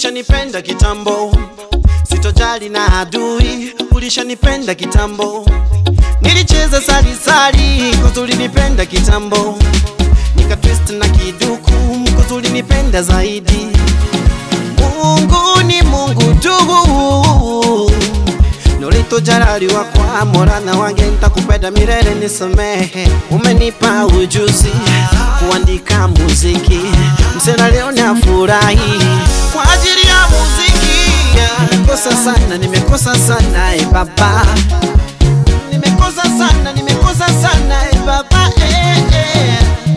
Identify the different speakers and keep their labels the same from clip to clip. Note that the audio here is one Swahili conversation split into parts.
Speaker 1: ulishanipenda kitambo, sitojali na adui, ulishanipenda kitambo. Nilicheza salisali, cause ulinipenda kitambo, nika twist na kiduku, cause ulinipenda zaidi. Mungu ni Mungu tu nolitojalaliwa kwa morana wange ntakupenda milele nisamehe umenipa ujuzi kuandika muziki msela leo nafurahi kwa ajili ya muziki nimekosa sana nimekosa sana e baba nimekosa sana nimekosa sana e baba eh, eh.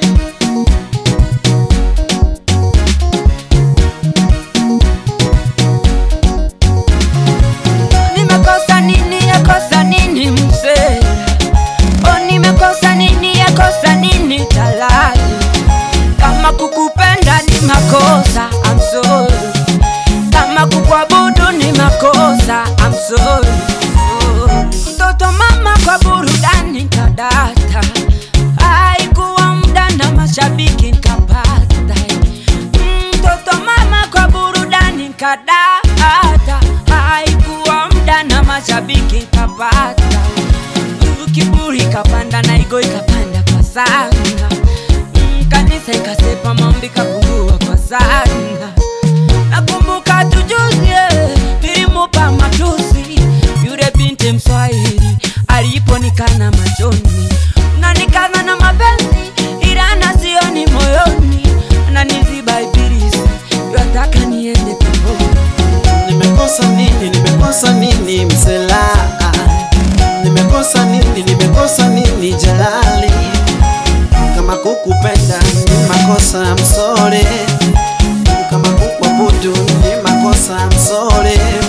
Speaker 2: Nimekosa nini yakosa nini mzee? Oh, nimekosa nini yakosa nini talali? Kama kukupenda ni makosa, I'm sorry. Kama kukuabudu ni makosa, I'm sorry. Oh. Mtoto mama kwa burudani kadata, haikuwa muda na mashabiki nkapata. Mtoto mama kwa burudani kadata, haikuwa muda na mashabiki nkapata. Kiburi kapanda na igo ikapanda kwa sana, Mm, kanisa ikasepa maombi kapungua kwa sana. Nakumbuka tujuzi eh, nilimupa matusi yule binti Mswahili aliponikana machoni, unanikana na mapenzi ila na sioni moyoni, ananiziba ibilisi yataka niende peponi.
Speaker 1: Nimekosa nini, nimekosa nini msela? Nimekosa nini, nimekosa nini jalali? Kama kukupenda ni makosa msore, kama kukuabudu ni makosa msore.